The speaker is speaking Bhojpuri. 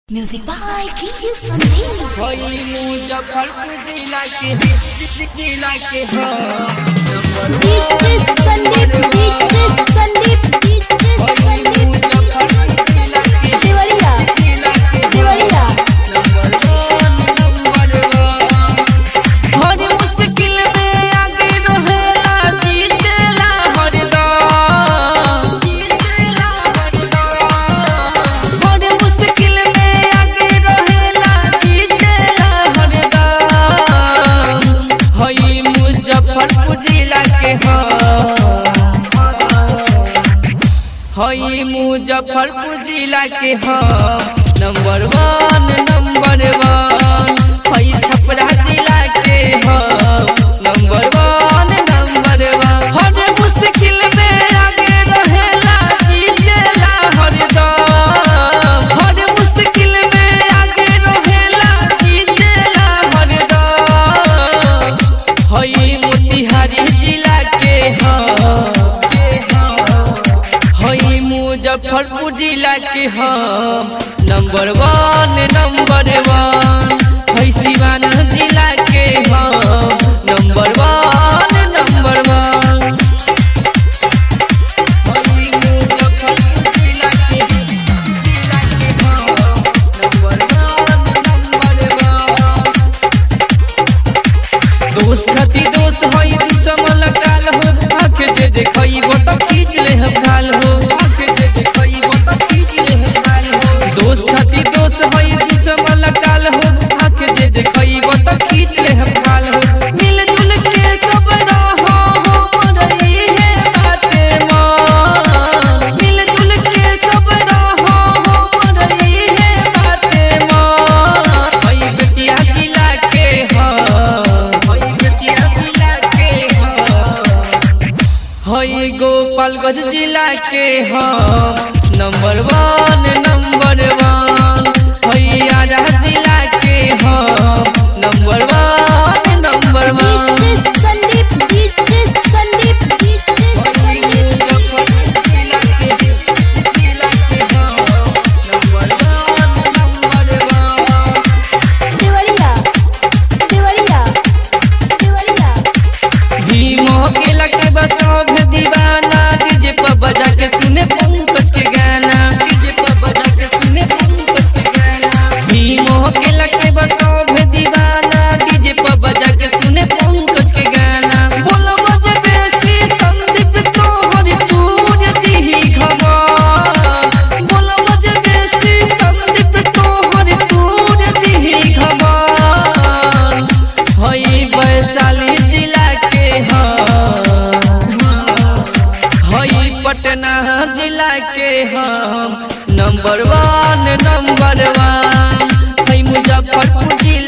Music by DJ Sandeep. वही मुजफ्फरपुर जिला के जिला के हो DJ Sandeep, DJ Sandeep, DJ वही Sandeep. मुजफ्फरपुर जिला के देवरिया, जिला के Deoria. Number one number one हर मुश्किल में आगे रहेला जीतेला हरदम जीतेला हरदम हर मुश्किल में आगे रहेला जीतेला हरदम हई मुजफ्फरपुर जिला के हो हई मुजफ्फरपुर जिला के हो नंबर वन नंबर वन हई छपरा जिला के हो नंबर वन नंबर वन हर मुश्किल में आगे रहेला जीतेला हरदम हर मुश्किल में आगे रहेला जीतेला हरदम हई मोतिहारी जिला के हो के हो हई मुजफ्फरपुर जिला के हम नंबर वन नंबर वन हई सिवान जिला के हम नंबर वन नंबर वन हई मुजफ्फरपुर जिला के जिला के हम नंबर वन नंबर वन दोष खती दोष होई दुश्मन काल हो आंख जे देखइबो त खींच ले हम गाल हो आंख जे देखइबो त खींच ले हम गाल हो दोष खती दोष होई दुश्मन काल हो आंख जे देखइबो त खींच ले हम गाल हो मिल जुल के सब रहो हो रही है बाते मन मिल जुल के सब रहो हो रही है बाते मन हई बेतिया जिला के हम हई बेतिया जिला के हम हई गोपालगंज जिला के हम नंबर वन नंबर वन हई आरा जिला के हम number one number one DJ Sandeep, DJ Sandeep, DJ हई Sandeep. मुजफ्फरपुर जिला के जिला के हम number one number one Deoria, Deoria, Deoria. भीमो के लगे बसोभ दीवाना डीजे पर बजा के सुने पंकज के गाना डीजे पर बजा के सुने पंकज के गाना भीमो के लगे बसोभ दीवाना डीजे पर बजा के सुने पंकज के गाना बोलो बजे बेसी संदीप तो हरि तूर दिही घमा बोलो बजे बेसी संदीप तो हरि तूर दिही घमा हई वैशाली जिला के हम हई पटना जिला के हम नंबर वन नंबर वन हई मुजफ्फरपुर जिला